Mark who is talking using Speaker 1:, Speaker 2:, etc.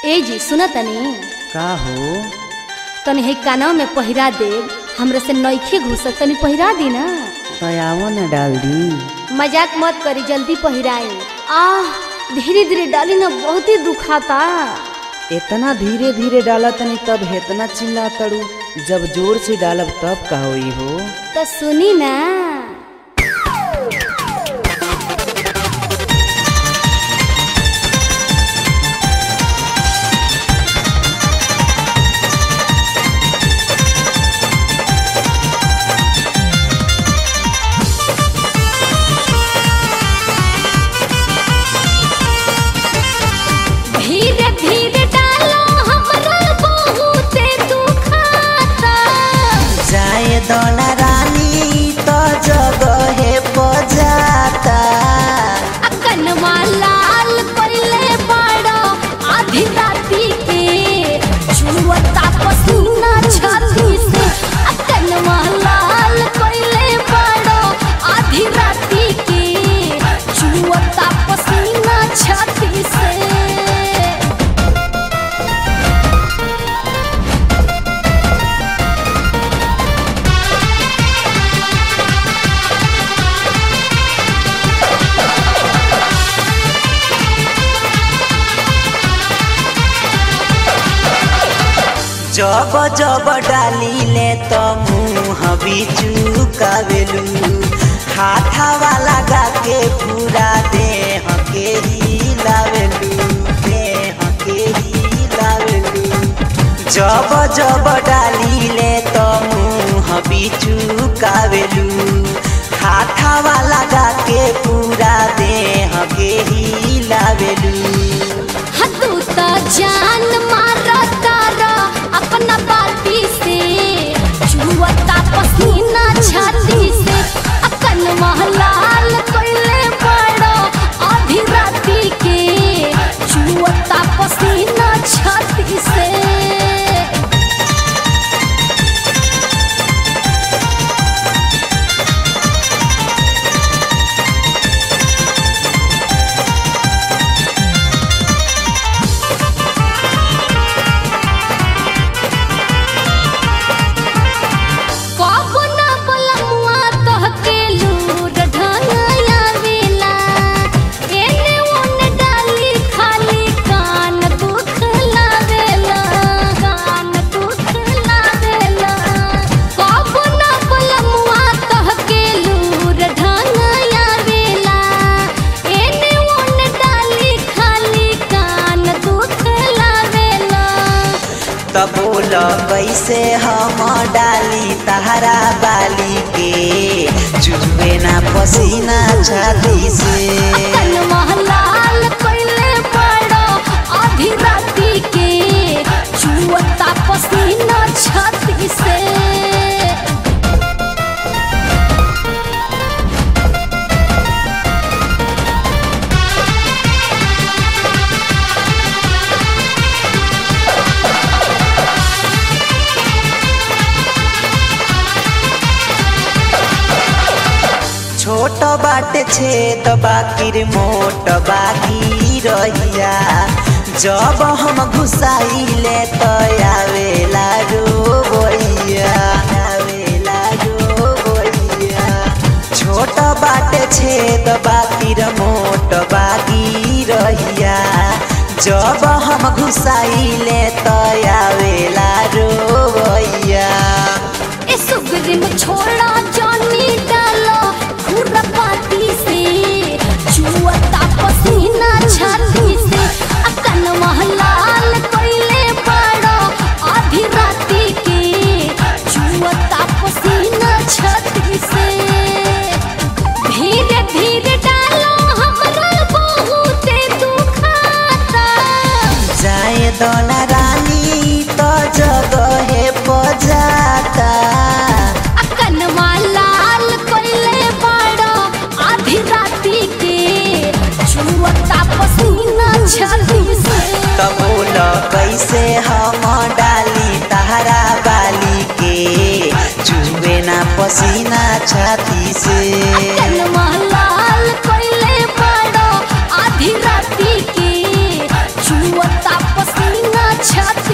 Speaker 1: ए जी सुना तनी
Speaker 2: का हो
Speaker 1: तनी है कानवा में पहिरा देव हमरा से नईखे घुसत तनी पहिरा दी ना
Speaker 2: तयावो न डाल दी
Speaker 1: मजाक मत करी जल्दी पहिराए आह धीरे धीरे डाली ना बहुत ही दुखाता
Speaker 2: इतना धीरे धीरे डाला तनी तब हेतना चिल्ला तड़ू जब जोर से डालब तब का होई हो
Speaker 1: तो सुनी ना धीरे धीरे डालो हमरा बहुते दुखाता
Speaker 2: जाए दोना रानी तो जगहे बजाता
Speaker 1: कनवा लाल पहिले बड़ो आधी राती के छुअता पसीना छाती से कनवा लाल पहिले बड़ो आधी राती के छुअता पसीना छाती से
Speaker 2: जब जब डाली ले तो मुँह बिचुकावेलू हाथा वाला गा के पूरा देह के हिलावेलू देह के हिलावेलू जब जब डाली ले तो मुँह बिचुकावेलू हाथा वाला गा के पूरा देह के हिलावेलू
Speaker 1: हतू त जान मारा तारा अपना बाती से छुअता पसीना छाती से अकन महलाल कोइले बड़ो आधी राती के छुअता पसीना छाती से कबो ना बलमुआ तहके लूर ढंगया वेला एने ओने डाली खाली कान दुख लावेला कान दुख लावेला कबो ना बलमुआ तहके लूर ढंगया वेला एने ओने डाली खाली कान दुख लावेला
Speaker 2: तब बोल कैसे हम डाली तहरा बाली के चुबे ना पसीना छाती से
Speaker 1: कन महलाल कोइले बड़ो आधी राती के छुअता पसीना छाती से
Speaker 2: छोट बाटे छेद बाकिर मोट बाकी रहिया जब हम घुसाइले तो आवेला रोबैया आवेला रोबैया छोट बाटे छेद बाकिर मोट बाकी रहिया जब हम घुसाइले तो आवेला रोबैया
Speaker 1: ए सुगरिम छोड़ा जानी डालो खुरपाती से छुअता पसीना छाती से अकन महलाल कोइले बड़ो आधी राती के छुअता पसीना छाती से धीरे धीरे डालो हमरा बहुते दुखाता
Speaker 2: जाए दोना रानी तो जगहे बजाता
Speaker 1: कनवा लाल कोइले बड़ो आधी राती के छुअता पसीना छाती से
Speaker 2: तब बोल कैसे हम डाली तहरा बाली के चुबे ना पसीना छाती से
Speaker 1: कनवा लाल कोइले बड़ो आधी राती के छुअता पसीना छत